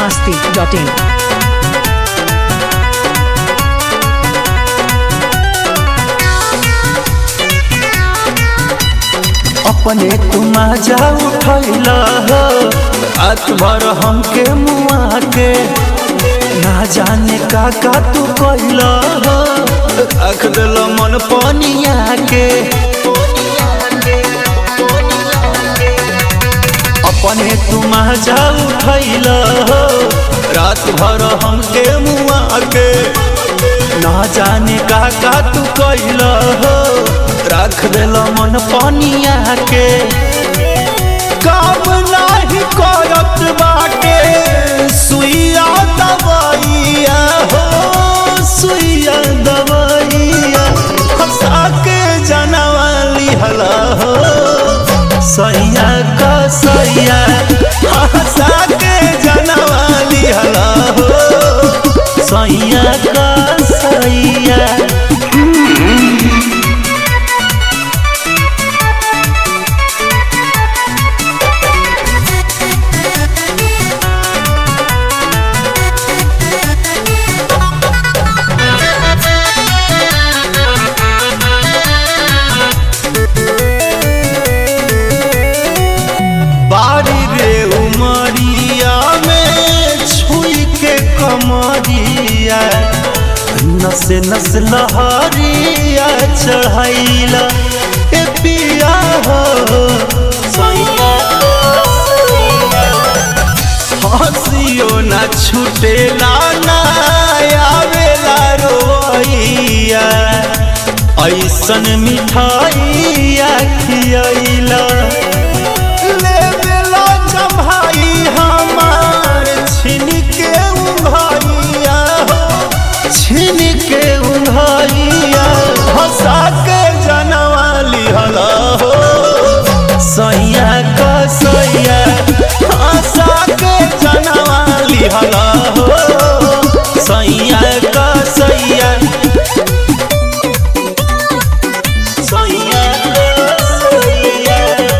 masti.in. अपने तुम जा उठैल रात भर हमके मुआ के ना जाने का का तू कैल रख दिल मन पनिया के अपने तुम जा उठैल रात भर हमके मुआ के ना जाने का का तू कैल रख दिल मन पनिया के काम नाही करत बाटे सुइया दवाइया हो सुइया दवाइया हंसा के जनवाली हला हो सैया का सैया हंसा के जनवाली हला हो सैया का सैया बाड़ी रे उमरिया में छुई के कमरिया नस नस लहरिया चढ़ैला ए पिया हो हंसियो ना छूटेला ना आवेला रोइया ऐसन मिठाइया खियैला ले बेला जम्हाई हमार छिन के उंघाइया हो छिन के उंघाइया हंसा के जनवाली हला हो सैया का सैया हंसा के जनवाली हला हो सैया का सैया सैया का सैया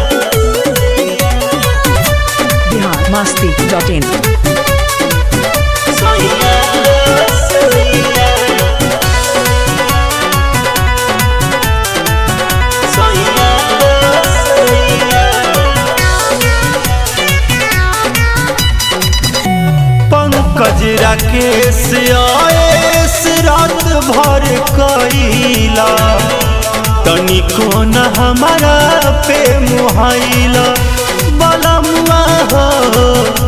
Bihar masti.in. पंकज राकेश आएस रात भर कैला तनिको न हमारा पे मुहाइला बलमुआ हो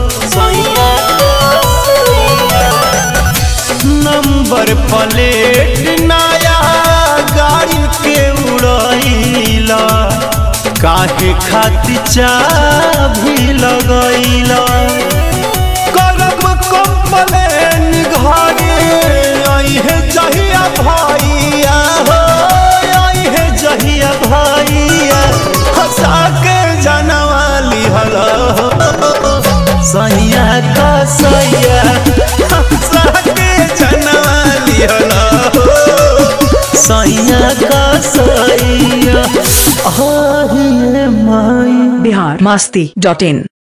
नंबर प्लेट नया गाड़ी के उड़ैला काहे खातिर चाभी लगैला करब कंप्लेन घरे अइहे जहिया भैया हो अइहे जहिया भैया हंसा के जनवाली हला हो सैया का सैया हंसा के जनवाली हला हो सैया का सैया आहिए माई Bihar masti.in.